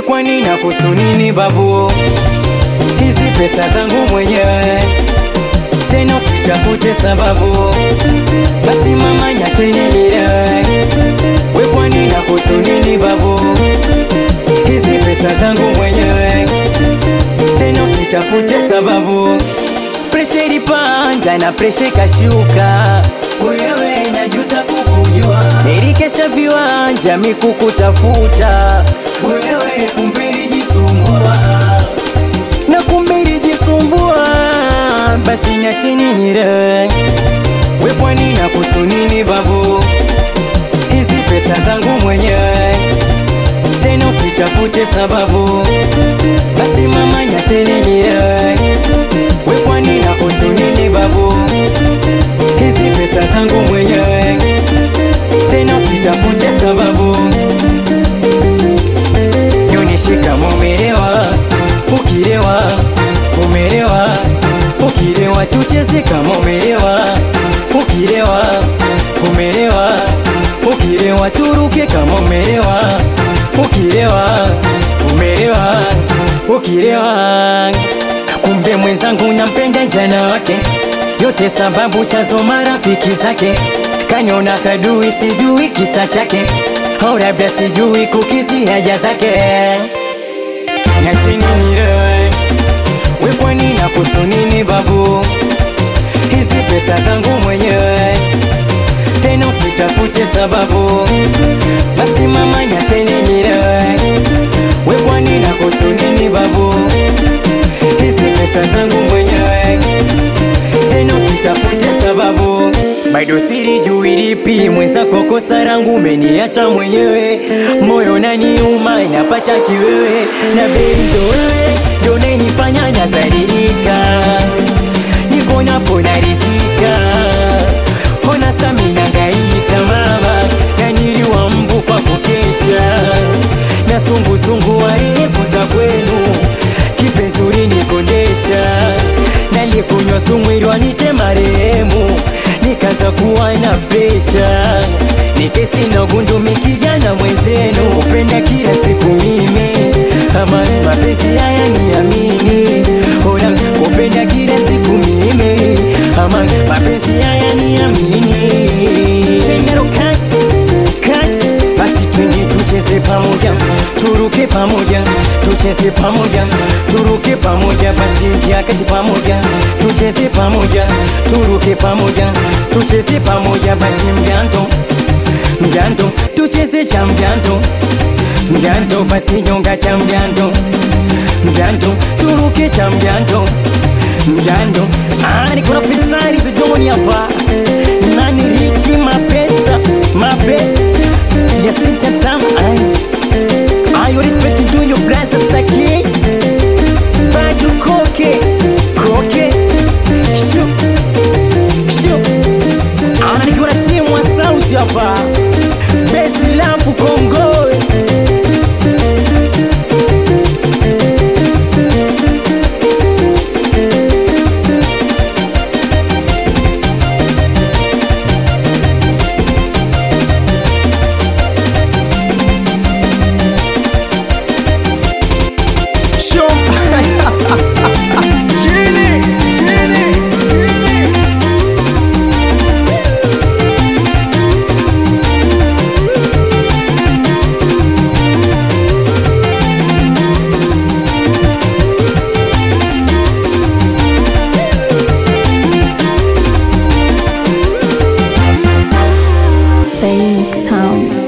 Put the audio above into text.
kwani nakuhusu nini babu? Hizi pesa zangu mwenyewe, tena usitafute sababu. Basi mama, niacheni nilewe. We kwani nakuhusu nini babu? Hizi pesa zangu mwenyewe, tena usitafute sababu. Presha ilipanda na presha ikashuka, wewe najuta kukujua. Nilikesha viwanja mikukutafuta, wewe kumbe ilijisumbua na kumbe ilijisumbua. Basi niacheni nilewe. We kwani nakuhusu nini babu? Hizi pesa zangu mwenyewe, tena usitafute sababu. Basi mama, niacheni nilewe. We kwani nakuhusu nini babu? Hizi pesa zangu mwenyewe, tena usitafute sababu. Nionyeshe kama umelewa, ukilewa, umelewa, ukilewa, tucheze kama umelewa, ukilewa, umelewa, ukilewa, turuke kama umelewa, ukilewa, umelewa, ukilewa. Kumbe mwenzangu nampenda jana wake, yote sababu chazo marafiki zake, kaniona kadui, sijui kisa chake, au labda sijui kukisi haja zake. Niacheni nilewe, we kwani nakuhusu nini babu? Hizi pesa zangu mwenyewe, tena usitafute sababu. Basi mama, niacheni nilewe, we kwani nakuhusu nini babu? Hizi pesa zangu mwenyewe, tena usitafute sababu. Bado siri juu ilipi mwenzako, kosa langu umeniacha mwenyewe, moyo naniuma, napata kiwewe, na bei ndo wewe ndo unayenifanya nazalilika, niko napo narizika, ona sami nangaika mama, na niliwa mbu kwa kukesha, na sungusungu alinikuta kwenu, kipenzi ulinikondesha, nalikunywa sumu ili wanite marehemu nikaza kuwa na presha, nikesi na gundumi kijana mwenzenu, upenda kila siku mimi, ama mapenzi haya niamini, ora upenda kila siku mimi, ama mapenzi haya niamini. Shendero kat kat, basi twende tucheze pamoja, turuke pamoja, tucheze pamoja, turuke pamoja, basi ingia kati pamoja, tucheze pamoja, turuke pamoja, tucheze pamoja, basi mjando mjando, tucheze cha mjando mjando, basi nyonga cha mjando mjando, turuke cha mjando mjando. Ah, niko na fisari zidoni hapa nani richi mapesa mape Jacinta Tam ay ay respect to your brother Saki Badu koke koke shu shu ana nikiwa na timu wa South hapa Bezi lampu Kongoe Show. Chini, chini, chini. Phoenix Town.